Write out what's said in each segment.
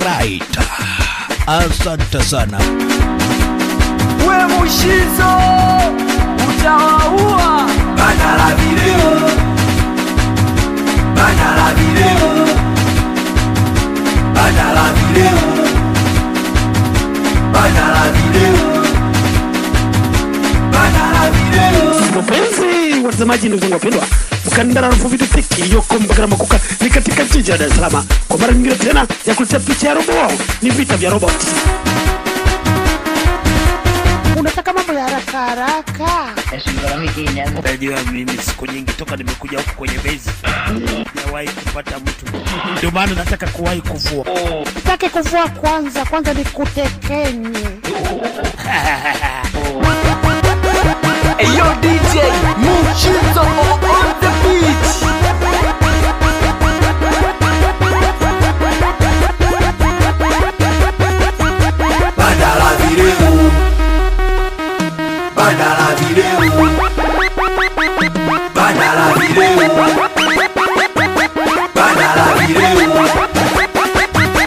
Alright. Asante sana. we mushizo utawaua bana la video bana la video bana la video bana la video bana la video Wapenzi watazamaji, ndugu zangu wapendwa, mkandara rufu vitu fiki iliyoko Mbagala Makuka ni katika jiji la Dar es Salaam, kwa mara nyingine tena ya kuletea picha ya robo wao. Ni vita vya robot. Unataka mambo ya haraka haraka? Najua mimi siku nyingi toka nimekuja huku kwenye bezi sijawahi kupata mtu, ndio maana nataka kuwahi kuvua. Sitaki kuvua kwanza, kwanza nikutekenye. Eyo DJ Mushizo on the beat Bana la video Bana la video Bana la video Bana la video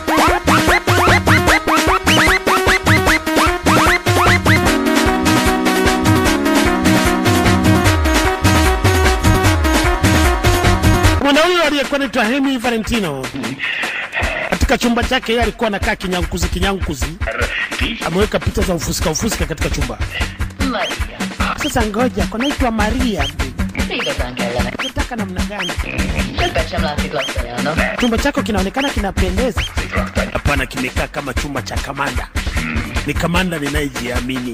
Mwanaume aliyekuwa anaitwa Hemi Valentino katika chumba chake yeye alikuwa anakaa kinyankuzi kinyankuzi, ameweka picha za ufusika ufusika katika chumba. Sasa ngoja, kunaitwa Maria. Unataka namna gani? Chumba chako kinaonekana kinapendeza. Hapana, kimekaa kama chumba cha kamanda. Ni kamanda ninayejiamini.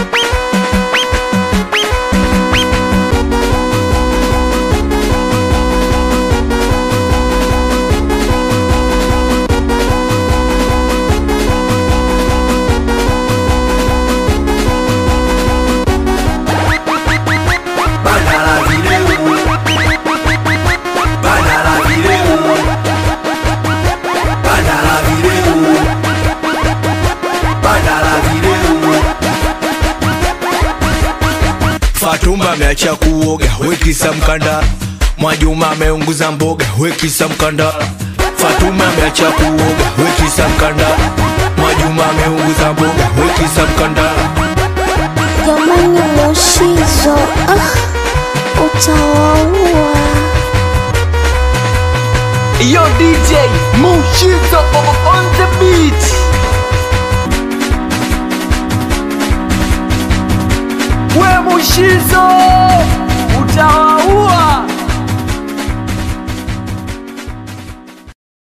Bana la video Bana la video Bana la video Bana la video Fatuma ameacha kuoga, wekisa mkanda. Mwajuma ameunguza mboga, wekisa mkanda. Fatuma ameacha kuoga, wekisa mkanda. Mwajuma ameunguza mboga, wekisa mkanda. Jamani Mushizo, ah, utawaua. Yo DJ Mushizo on the beat We Mushizo